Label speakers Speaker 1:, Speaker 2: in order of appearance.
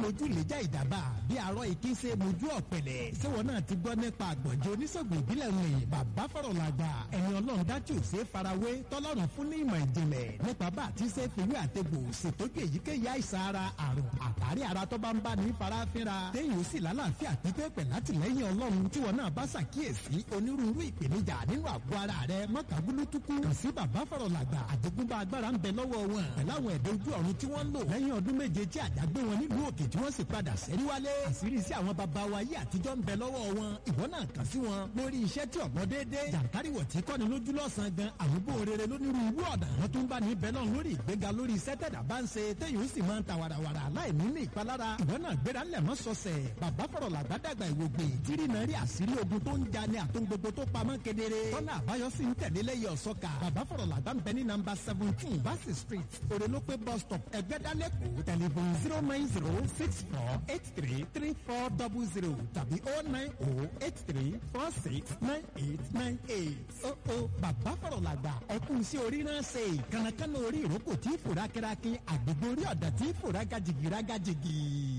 Speaker 1: mojú lẹ́jà ìdàbà bí arọ́ ìkí ṣe mojú ọ̀pẹ̀lẹ̀ ṣéwọ́n náà ti gbọ́ nípa àgbọ̀njẹ́ oníṣègùn ìbílẹ̀ rìn bàbá fọ̀rọ̀ làgbà ẹni ọlọ́run dájú ṣe farawé tọ́lọ́run fún ní ìmọ̀ ìjìnlẹ̀ nípa bá àti ṣe fìwé àtẹ̀gbò ṣètọ́jú èyíkéyìí àìsàn ara àrùn àtàrí ara tó bá ń bá ní farafinra téèyàn sì lálàáfíà pípẹ́ pẹ̀ látìlẹ́yìn ọlọ́run tí wọn náà bá ṣàkíyèsí onírúurú ìpèníjà nínú àgọ́ ara rẹ mọ́tàgúlútukú kàn sí bàbá fọ̀rọ̀ làgbà àjogúnbá agbára ń bẹ lọ́wọ́ wọn pẹ̀láwọn ẹ̀dẹ́ ojú ọ̀run tí wọ́n ń lò lẹ́yìn ọdún méje tí àdágbé wọn nílùú òkè tí wọ́n sì padà sẹ́rí wálé àṣírí sí àwọn baba wa yé àtijọ́ ń bẹ lọ́wọ́ wọn ìwọ náà kàn sí wọn lórí iṣẹ́ tí ọ̀gbọ́n déédé jàǹkáríwọ̀ tí kọ́ni lójú lọ́sàn-án gan àmúbò rere lónírúurú ọ̀nà wọn tún bá ní bẹ́lọ̀ lórí ìgbéga lórí iṣẹ́ tẹ̀dá bá ń ṣe téyìn ó sì máa ń ta wàràwàrà láì ní ní ìpalára ìwọ náà gbéra ńlẹ̀ mọ́ sọ̀sẹ̀ bàbá fọ̀rọ̀ làgbàdàgbà ìwògbè tírí náà rí àṣírí ogun tó ń ja ní àtún gbogbo tó pamọ́ kedere tọ́nà àbáyọ sí ń tẹ̀lé lẹ́yìn ọ̀sọ́ka bàbá fọ̀rọ̀ làgbà ń bẹ ní nàmbà seventeen Bassey street òrèlópé bus stop ẹgbẹ́dálẹ́kù tẹlifon zero nine zero six four eight three three four double zero tàbí oh nine oh eight three four six nine eight nine eight. ó ó bàbá fọ̀rọ̀ làgbà ẹkún sí orí náà ṣe kànákànná orí ìrókò tí fòrá kẹrákin àgbègbè orí ọ̀dà tí fòrá gajìgì rágajìgì.